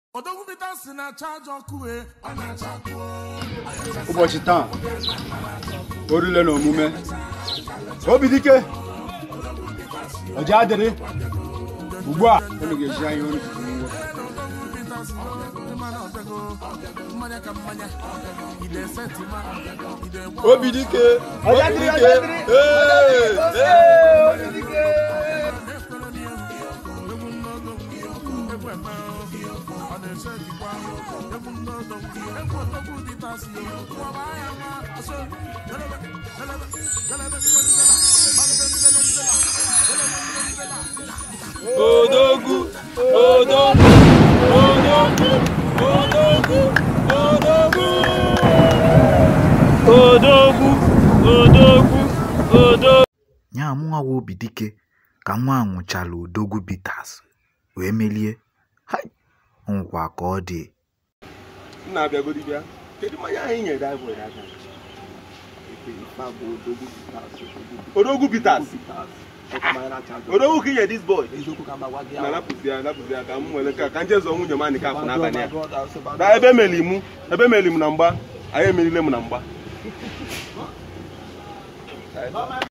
ụbọchị taa orule na omume obi dike ọja adịrị ugbu a unu ga-eji anya unu jiri nwe obi dike obi dike ee ee odogwu odogwu odogwu odogwu odogwu odogwu odogwu odogwu nya mụnwa wa obi dike ka nwa a ṅụchala odogwu bitters wee melie hai nkwa ka ọ dị nna abịagodi bịa kedu mmanya anyị nyere anyị nwere aka odogwu bitas odogwu ka inye dis boy na napụzi ya napụzi ya ka m nwere ka ka nje zụọ nwunye m anyị ka afọ n'abalị ya na ebe emeli mụ ebe emeli m na mgba anyị emelile m na mgba